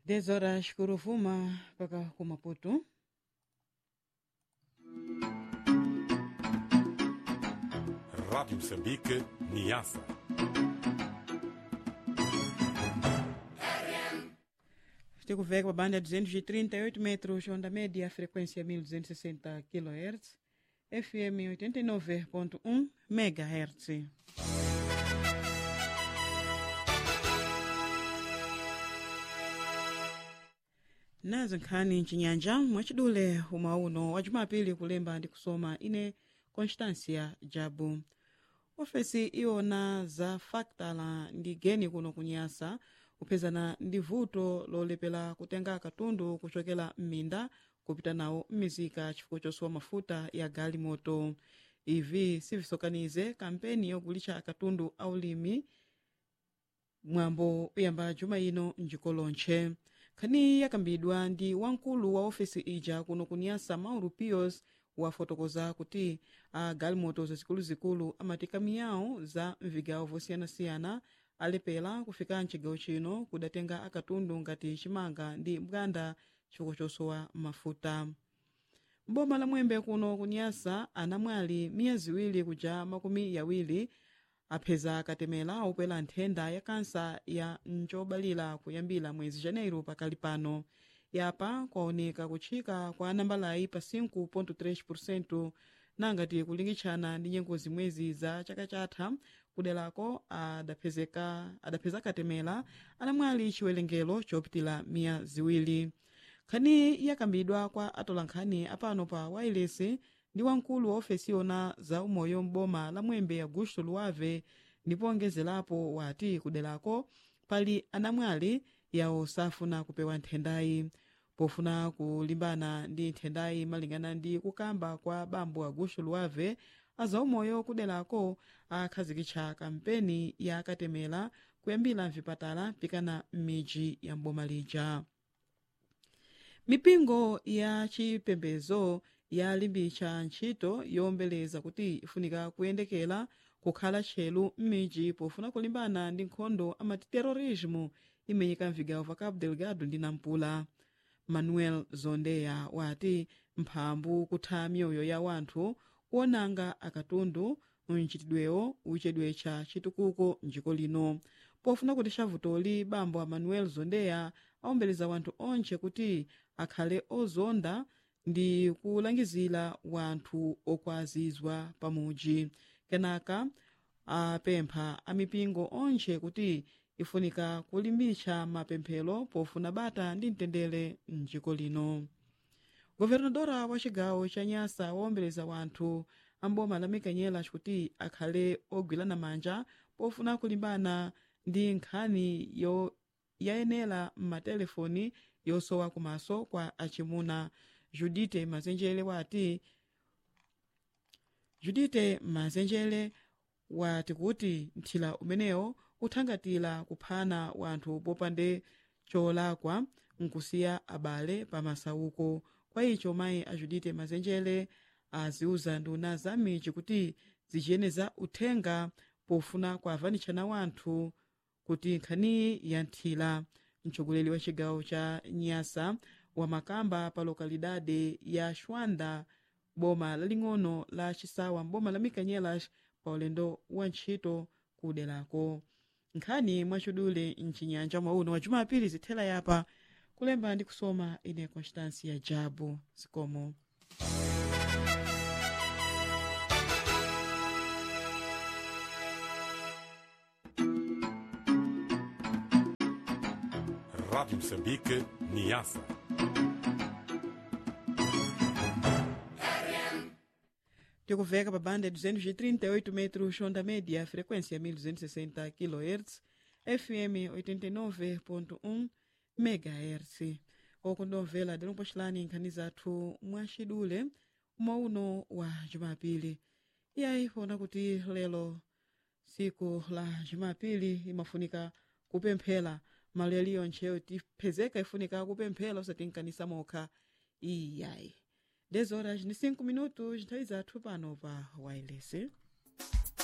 10 horas kuruvuma mpaka ku Maputo. Rádio Moçambique, Niassa. Tikuveka pa banda 238 metros, onda média, frequência 1260 kHz, FM 89.1 MHz. nazo nkhani mchinyanja mwachidule umauno wa jumapili kulemba ndi kusoma ine constancia jabu ofesi iwona za faktala ndi geni kuno kunyasa kupezana ndi vuto lolepera kutenga katundu kuchokera m'minda kupita nawo m'mizika chifukwa chosowa mafuta ya galimoto ivi sivisokanize kampeni yogulitsa katundu aulimi mwambo uyamba juma ino mjiko lonche nkhani yakambidwa ndi wamkulu wa ofesi ija kuno kunyasa mauro pios wafotokoza kuti a galimoto zazikuluzikulu amatika miyawu za mvigawo vosiyanasiyana alepera kufika mchigawo chino kudatenga akatundu ngati chimanga ndi mganda chifukwa chosowa mafuta mboma la mwembe kuno kunyasa anamwali miya ziwiri kuja makumi yawiri apheza katemera opwera nthenda ya kansa ya ncobalira kuyambira mwezi janeiro pakali pano yapa kwaoneka kutchika kwa nambalayi pa 5.3 nangati kulingitshana ndi nyengo zimwezi za chaka chatha kuderako adaphezeka adapheza katemera anamwali chiwerengero chopitira miya ziwiri nkhani yakambidwa kwa atolankhani apano pa wailesi ndi wamkulu wa ofesi yona za umoyo m'boma la mwembe augusto luave ndipo ongezerapo wati kuderako pali anamwali yawo safuna kupewa nthendayi pofuna kulimbana ndi nthendayi malingana ndi kukamba kwa bambo augusto luave azaumoyo kuderako akhazikitsa kampeni ya katemera kuyambira mvipatala pikana m'midzi ya mboma lija mipingo ya chipembedzo yalimbitsa ntchito yowombeleza kuti ifunika kuyendekera kukhala tchelu m'midzi pofuna kulimbana ndi nkhondo amati terorismo imenyeka mvigawo va cabo delgado ndi nampula manuel zondeya wati mphambu kutha miyoyo ya wanthu kuonanga akatundu mchitidwewo uchedwe cha chitukuko mdziko lino pofuna kuti chavutoli bambo a manuel zondeya awombeleza wanthu onche kuti akhale ozonda ndi kulangizira wanthu okwazizwa pamuji kenaka apempha amipingo onche kuti ifunika kulimbitsa mapemphero pofuna bata ndi mtendere mdziko lino governadora wa chigawo cha nyasa wawombeleza wanthu amboma la mikanyela kuti akhale ogwirana manja pofuna kulimbana ndi nkhani yo yayenera m'matelefoni yosowa kumaso kwa achimuna judite mazenjere wati judite mazenjere wati kuti mthila umenewo uthangatira kuphana wanthu popande cholakwa nkusiya abale pamasauko kwa icho mayi a judite mazenjere aziuza nduna za michi kuti zichiyeneza uthenga pofuna kuavanitshana wanthu kuti nkhaniyi yanthira mtsogoleri wa chigawo cha nyasa wa makamba pa lokalidade ya shwanda boma laling'ono la chisawa mboma la mikanyelas pa ulendo wa ntchito kuderako nkhani mwachidule mchinyanja mwauno wa jumapili zithela yapa kulemba ndi kusoma ine constancia jabu zikomo Rádio Moçambique, Niassa. tikuveka pa banda 238 metros onda média frequência 1260 kHz fm 89.1 megahertz okundomvera dalompoxelani nkhani zathu mwachidule mwauno wa jumapili iyayi pona kuti lero siku la jumapili imafunika kupemphera malo yaliyo ntcheyo tiphezeka ifunika kupemphera usati nkanisa mokha iyayi 10 horas ni 5 minutos nthawi zathu pano pa wireless